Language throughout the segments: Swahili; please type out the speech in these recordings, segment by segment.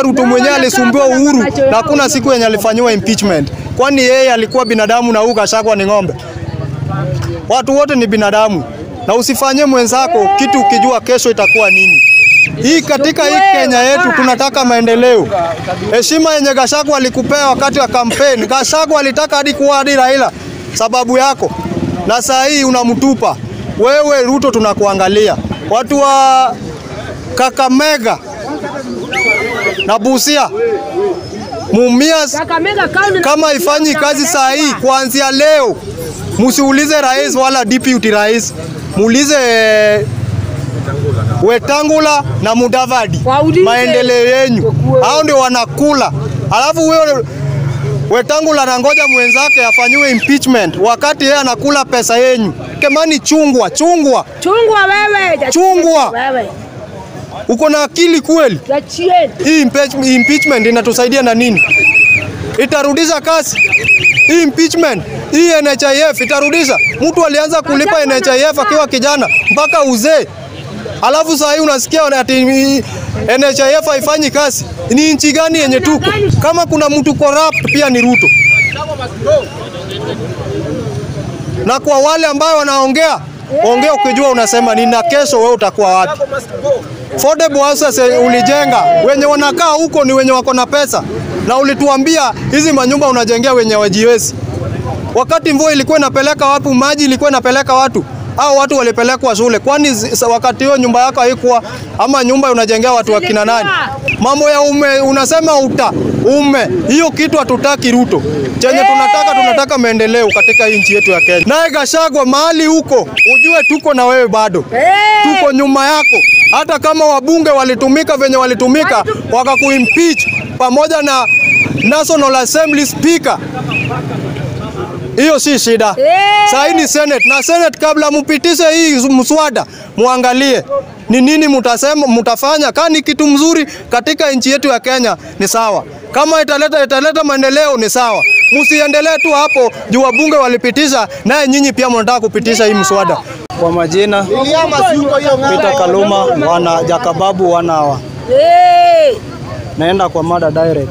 Ruto mwenyewe alisumbua Uhuru na hakuna siku yenye alifanyiwa impeachment. Kwani yeye alikuwa binadamu na huyu Gachagua ni ng'ombe? Watu wote ni binadamu, na usifanyie mwenzako kitu ukijua kesho itakuwa nini. Hii katika hii Kenya yetu tunataka maendeleo. Heshima yenye Gachagua alikupea wakati wa kampeni, Gachagua alitaka hadi kuwa hadi Raila sababu yako, na saa hii unamtupa wewe. Ruto tunakuangalia. Watu wa Kakamega na Busia Mumias Kakamega County na- kama ifanyi kazi saa hii, kuanzia leo musiulize rais wala deputy rais, muulize eh, Wetangula na Mudavadi Waulize. maendeleo yenyu, hao ndio wanakula. Alafu huyo Wetangula anangoja mwenzake afanyiwe impeachment wakati yeye anakula pesa yenyu. Kemani, chungwa chungwa, Chungwa wewe. ja- Chungwa. Wewe. uko na akili kweli? Jachien. Hii impeach- impeachment inatusaidia na nini? Itarudisha kasi hii impeachment hii NHIF itarudisha. Mtu alianza kulipa NHIF akiwa kijana mpaka uzee, alafu saa hii unasikia ati NHIF haifanyi kazi. Ni nchi gani yenye tuko? Kama kuna mtu corrupt pia ni Ruto. Na kwa wale ambao wanaongea ongea ukijua unasema nini, na kesho wewe utakuwa wapi? Affordable houses eh, ulijenga, wenye wanakaa huko ni wenye wako na pesa, na ulituambia hizi manyumba unajengea wenye wajiwezi. Wakati mvua ilikuwa inapeleka watu maji, ilikuwa inapeleka watu au watu walipelekwa shule, kwani zi- sa- wakati hiyo nyumba yako haikuwa ama nyumba unajengea watu wakina nani? Mambo ya ume unasema uta ume, hiyo kitu hatutaki Ruto. Chenye tunataka tunataka maendeleo katika hii nchi yetu ya Kenya. Naye Gachagua mahali huko, ujue tuko na wewe bado Eh. tuko nyuma yako. Hata kama wabunge walitumika venye walitumika, wakakuimpeach pamoja na National Assembly Speaker, hiyo si shida. Eh. Saa hii ni Senate na Senate, kabla mupitishe hii mswada, muangalie ni nini mutasema, mutafanya. Kama ni kitu mzuri katika nchi yetu ya Kenya ni sawa, kama italeta italeta maendeleo ni sawa. Musiendelee tu hapo juu wabunge walipitisha, naye nyinyi pia mnataka kupitisha hii mswada. Kwa majina Peter Kaluma, wana Jakababu wana hawa. Eh. Naenda kwa mada direct.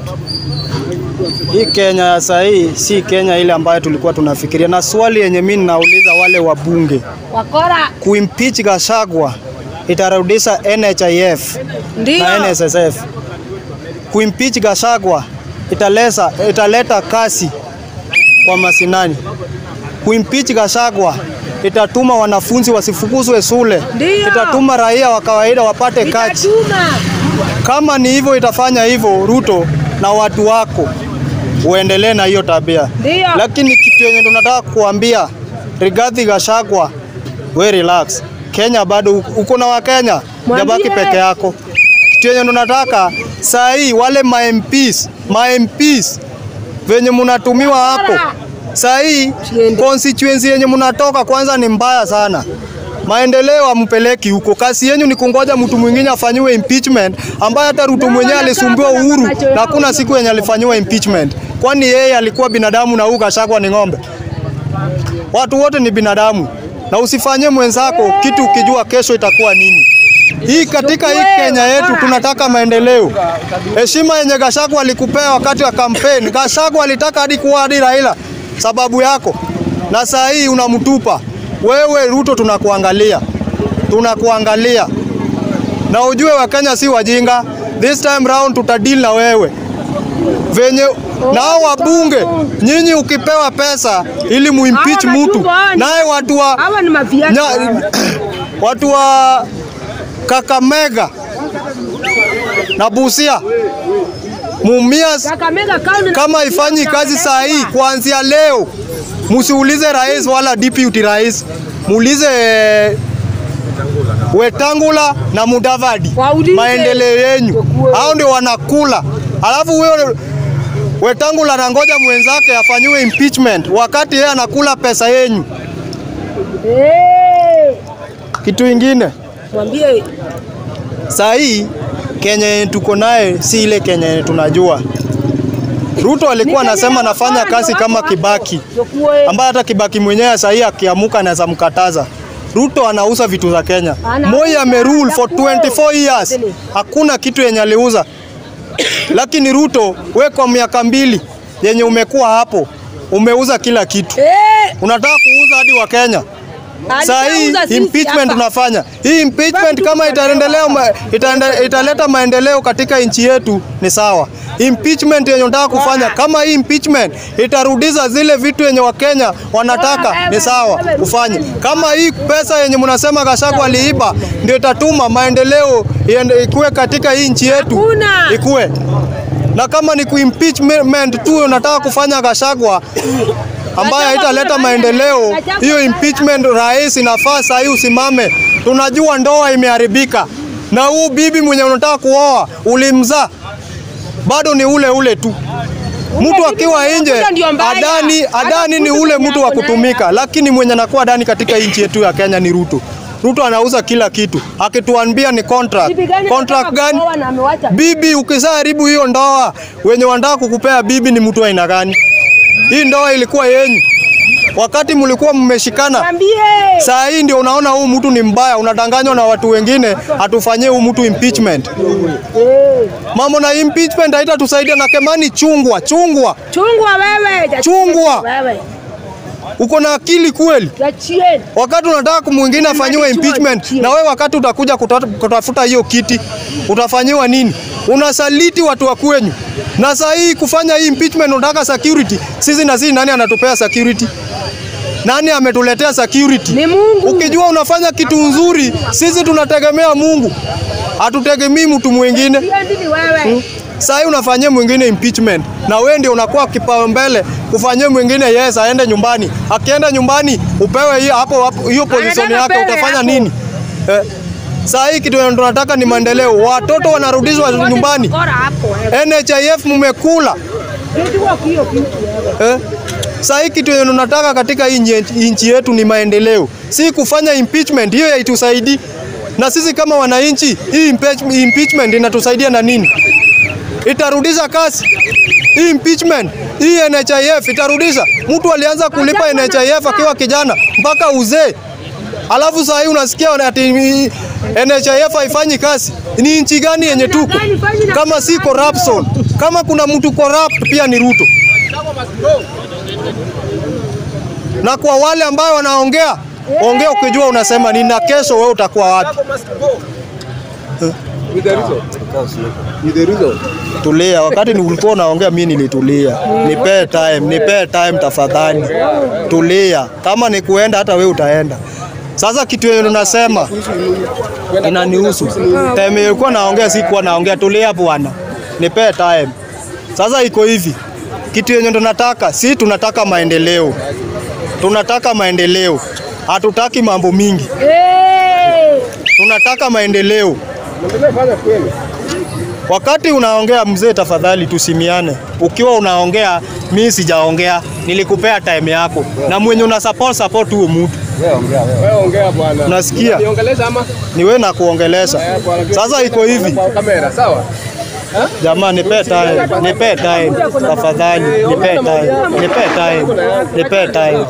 Hii Kenya ya saa hii si Kenya ile ambayo tulikuwa tunafikiria, na swali yenye mimi ninauliza wale wabunge, Wakora. kuimpeach Gachagua itarudisha NHIF Ndio. na NSSF. Kuimpeach Gachagua italeta, italeta kasi kwa masinani. Kuimpeach Gachagua itatuma wanafunzi wasifukuzwe shule, Ndio. itatuma raia wa kawaida wapate kazi. Itatuma. Kama ni hivyo, itafanya hivyo Ruto na watu wako uendelee na hiyo tabia. Ndio. Lakini kitu yenye tunataka kuambia Rigathi Gachagua, we relax. Kenya bado uko- uko na Wakenya, Mwambie. jabaki peke yako. Kitu yenye tunataka saa hii wale ma MPs, ma MPs venye mnatumiwa hapo saa hii Siende. constituency yenye mnatoka kwanza ni mbaya sana. Maendeleo ampeleki huko. Kazi yenyu ni kungoja mtu mwingine afanyiwe impeachment, ambaye hata Ruto mwenyewe alisumbua Uhuru na hakuna siku yenye alifanyiwa impeachment. Kwani yeye alikuwa binadamu na huyu Gachagua ni ng'ombe? Watu wote ni binadamu, na usifanyie mwenzako kitu ukijua kesho itakuwa nini. Hii katika hii Kenya yetu tunataka maendeleo. Heshima yenye Gachagua alikupea wakati wa kampeni, Gachagua alitaka hadi kuwa hadi Raila sababu yako, na saa hii unamtupa wewe. Ruto tunakuangalia, tunakuangalia na ujue Wakenya si wajinga. This time round tutadili na wewe venye nao wabunge nyinyi, ukipewa pesa ili muimpeach Hawa mtu, majumba, naye watu wa Hawa ni maviatu. Nya, watu wa Kakamega na Busia Mumias Kakamega County na- kama ifanyi kazi saa hii, kuanzia leo musiulize rais wala deputy rais, muulize eh, Wetangula na Mudavadi Waulize. maendeleo yenyu, hao ndio wanakula. Alafu huyo Wetangula anangoja mwenzake afanyiwe impeachment wakati yeye anakula pesa yenyu. Eh. Kitu ingine Mwambie saa hii Kenya yenye tuko naye si ile Kenya yenye tunajua. Ruto alikuwa anasema anafanya kazi kama Kibaki, Chukue. ambaye hata Kibaki mwenyewe saa hii akiamuka anaweza mkataza. Ruto anauza vitu za Kenya. Anauza, Moi amerule for chakula. 24 years, hakuna kitu yenye aliuza. Lakini Ruto, we kwa miaka mbili yenye umekuwa hapo umeuza kila kitu, Eh, unataka kuuza hadi wa Kenya. Saa hii alishauza sisi impeachment hapa. tunafanya hii impeachment, Bado kama tuko itaendelea ma, itaende, italeta maendeleo katika nchi yetu ni sawa. Impeachment yenye unataka kufanya, kama hii impeachment itarudisha zile vitu yenye Wakenya wanataka ni sawa ufanye. Kama hii pesa yenye mnasema Gachagua aliiba ndio itatuma maendeleo iende- ikuwe katika hii nchi yetu Hakuna. ikuwe na kama ni kuimpeachment tu unataka kufanya Gachagua ambayo haitaleta maendeleo, hiyo impeachment rais inafaa saa hii usimame. Tunajua ndoa imeharibika, na huu bibi mwenye unataka kuoa ulimzaa bado ni ule ule tu. Mtu akiwa nje ndio mbaya. adani, Hata adani ni kutu ule mwenye mtu wa ako naye. kutumika, lakini mwenye anakuwa adani katika nchi yetu ya Kenya ni Ruto. Ruto anauza kila kitu, akituambia ni contract. Bibi gani Contract anataka gani? kuoa na amewacha? Bibi ukishaharibu hiyo ndoa, wenye wanataka kukupea bibi ni mtu wa aina gani? Hii ndoa ilikuwa yenyu wakati mlikuwa mmeshikana. Mwambie. Saa hii ndio unaona huu mtu ni mbaya, unadanganywa na watu wengine, atufanyie huu mtu impeachment. Mambo na impeachment haitatusaidia. Na Kemani, chungwa chungwa, Chungwa wewe. ja- Chungwa. Wewe. uko na akili kweli? Jachien. Wakati unataka mwingine afanyiwe Chua, impeachment, chua. na wewe wakati utakuja kuta- kutafuta hiyo kiti utafanyiwa nini? Unasaliti watu wa kwenyu. Na saa hii kufanya hii impeachment unataka security. Sisi na sisi nani anatupea security? Nani ametuletea security? Ni Mungu. Ukijua unafanya kitu nzuri, sisi tunategemea Mungu, hatutegemei mtu mwingine. Siendi ni wewe. Saa hii unafanyia mwingine impeachment na wewe ndio unakuwa kipaumbele kufanyia mwingine yes, aende nyumbani. Akienda nyumbani upewe hiyo hapo hapo hiyo position Anataka yake, pewe utafanya hapo. nini? Eh, saa hii kitu yenye tunataka ni maendeleo, watoto wanarudishwa nyumbani. Bora hapo wewe. NHIF mmekula Kijua hiyo kitu wewe. eh? Saa hii kitu yenye tunataka katika hii nchi- nchi yetu ni maendeleo, si kufanya impeachment. Hiyo haitusaidii, na sisi kama wananchi, hii impeach- impeachment inatusaidia na nini? Itarudisha kasi hii impeachment, hii NHIF itarudisha. Mtu alianza kulipa NHIF akiwa kijana mpaka uzee, alafu saa hii unasikia ati NHIF haifanyi kazi. Ni nchi gani yenye tuko kama si corruption? Kama kuna mtu corrupt pia ni Ruto. Na kwa wale ambao wanaongea ongea ukijua unasema nini, na kesho wewe utakuwa wapi? With the result. With the result. Tulia, wakati ni ulikuwa unaongea, mimi nilitulia. Nipe time, nipe time tafadhali. Tulia, kama ni kuenda, hata wewe utaenda. Sasa kitu yenye unasema inanihusu. Time ilikuwa naongea, sikuwa naongea. Tulia bwana, nipe time. Sasa iko hivi, kitu yenye tunataka, si tunataka maendeleo, tunataka maendeleo, hatutaki mambo mingi, Eh. tunataka maendeleo. Fanya kweli. Wakati unaongea mzee, tafadhali tusimiane. Ukiwa unaongea, mimi sijaongea, nilikupea time yako, na mwenye una support support huo mtu, Wewe ongea bwana. Unasikia? Niongeleza ama? ni wewe na kuongelesha. Sasa iko hivi, Kwa kamera, sawa? jamaa, nipe time, nipe time tafadhali, nipe time, nipe time, nipe time.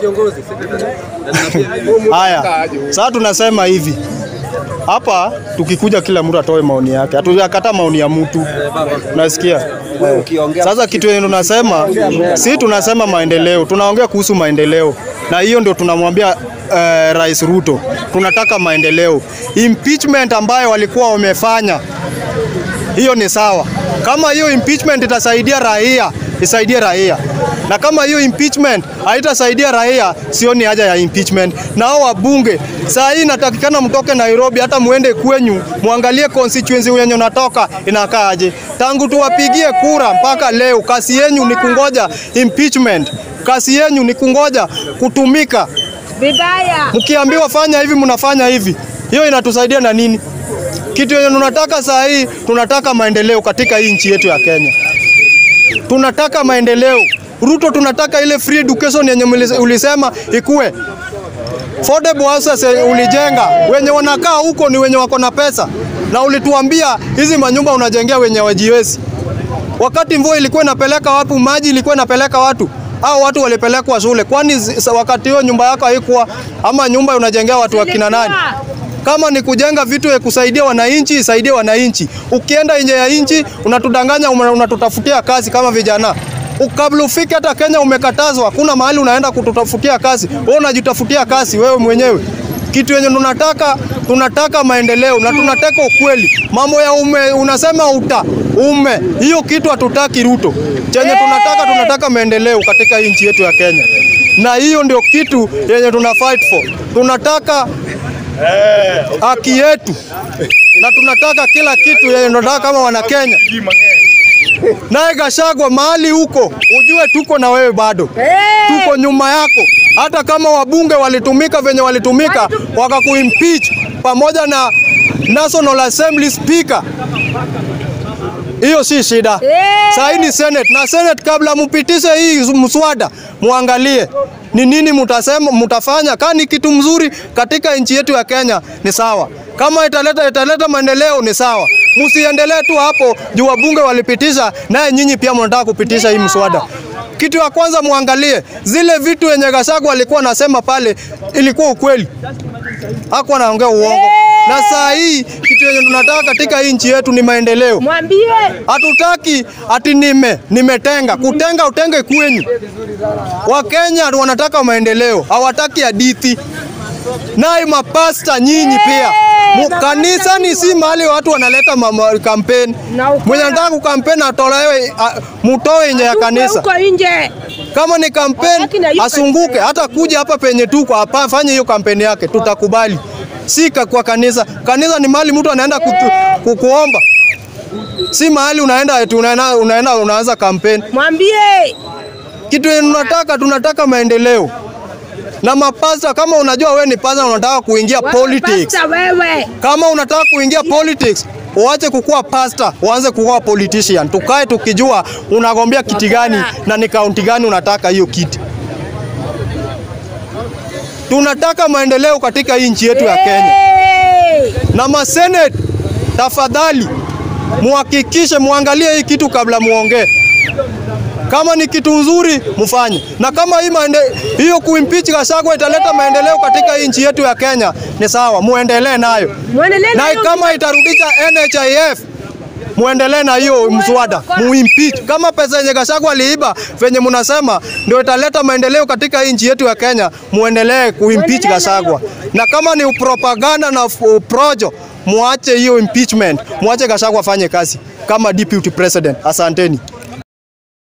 Haya, sasa tunasema hivi hapa, tukikuja kila mtu atoe maoni yake, hatujakata maoni ya mtu, unasikia? Eh. Sasa kitu yenye tunasema si tunasema maendeleo, tunaongea kuhusu maendeleo, na hiyo ndio tunamwambia eh, Rais Ruto, tunataka maendeleo. Impeachment ambayo walikuwa wamefanya hiyo ni sawa. Kama hiyo impeachment itasaidia raia, isaidie raia, na kama hiyo impeachment haitasaidia raia, sioni haja ya impeachment. Na hao wabunge saa hii inatakikana mtoke Nairobi, hata muende kwenyu muangalie constituency yenye unatoka inakaaje. Tangu tuwapigie kura mpaka leo, kasi yenyu ni kungoja impeachment, kasi yenyu ni kungoja kutumika. Vibaya. Mkiambiwa fanya hivi, mnafanya hivi, hiyo inatusaidia na nini? Kitu yenye tunataka saa hii, tunataka maendeleo katika hii nchi yetu ya Kenya. Tunataka maendeleo. Ruto, tunataka ile free education yenye mlise- ulisema ikue. Affordable houses eh, ulijenga, wenye wanakaa huko ni wenye wako na pesa, na ulituambia hizi manyumba unajengea wenye wajiwezi. Wakati mvua ilikuwa inapeleka watu, maji ilikuwa inapeleka watu au watu walipelekwa shule, kwani zi- sa- wakati hiyo nyumba yako haikuwa ama nyumba unajengea watu wa kina nani? Kama ni kujenga vitu ya kusaidia wananchi, isaidie wananchi. Ukienda nje ya nchi unatudanganya, una- unatutafutia kazi kama vijana. Kabla ufike hata Kenya umekatazwa, hakuna mahali unaenda kututafutia kazi. Wewe unajitafutia kazi wewe mwenyewe. Kitu yenye tunataka tunataka maendeleo na tunataka ukweli. Mambo ya ume unasema uta ume, hiyo kitu hatutaki Ruto. Chenye tunataka tunataka maendeleo katika nchi yetu ya Kenya, na hiyo ndio kitu yenye tuna fight for. Tunataka haki yetu na tunataka kila kitu yenye tunataka kama wana Kenya. Naye Gachagua mahali huko, ujue tuko na wewe bado, tuko nyuma yako. Hata kama wabunge walitumika venye walitumika, wakakuimpeach pamoja na National Assembly Speaker, hiyo si shida. Saa hii ni Senate na Senate, kabla mupitishe hii mswada, muangalie ni nini mutasema, mutafanya. Kama ni kitu mzuri katika nchi yetu ya Kenya ni sawa, kama italeta italeta maendeleo ni sawa. Msiendelee tu hapo juu wabunge walipitisha, naye nyinyi pia mnataka kupitisha hii mswada. Kitu ya kwanza muangalie zile vitu yenye Gachagua alikuwa anasema pale, ilikuwa ukweli, hakuwa anaongea uongo. Na saa hii kitu yenye tunataka katika hii nchi yetu ni maendeleo. Mwambie Hatutaki ati nime nimetenga kutenga, utenge kwenyu. Wakenya wanataka maendeleo, hawataki hadithi. Naye mapasta nyinyi pia Mu- kanisa ni si mahali watu wanaleta mama- kampeni. Na ukweli. Mwenye anataka kukampeni atolewe, a- mutoe nje ya tupe kanisa. huko nje. Kama ni kampeni Haki na hiyo asunguke, kanisa. hata kuja hapa penye tuko hapa, afanye hiyo kampeni yake, tutakubali. Si ka- kwa kanisa. Kanisa ni mahali mtu anaenda kutu, ku- kuomba, si mahali unaenda eti unaenda, unaenda unaanza kampeni. Mwambie Kitu yenye tunataka, tunataka maendeleo na mapasta. Kama unajua wewe ni pasta, unataka kuingia wewe politics, pasta wewe. kama unataka kuingia politics uache kukuwa pasta, uanze kukuwa politician. Tukae tukijua unagombea kiti gani na ni kaunti gani unataka hiyo kiti. Tunataka maendeleo katika hii nchi yetu ya Kenya, Hey! na masenate, tafadhali muhakikishe muangalie hii kitu kabla muongee. Kama ni kitu nzuri mfanye, na kama hii maende, hiyo kuimpeach Gachagua italeta maendeleo katika hii nchi yetu ya Kenya, ni sawa, muendelee nayo Mwendelee na na hiyo kama itarudisha NHIF muendelee na hiyo mswada muimpeach. Kama pesa yenye Gachagua aliiba venye mnasema ndio italeta maendeleo katika hii nchi yetu ya Kenya, muendelee kuimpeach Muendelee na Gachagua. Na kama ni propaganda na f- projo, muache hiyo impeachment, muache Gachagua afanye kazi kama deputy president. Asanteni.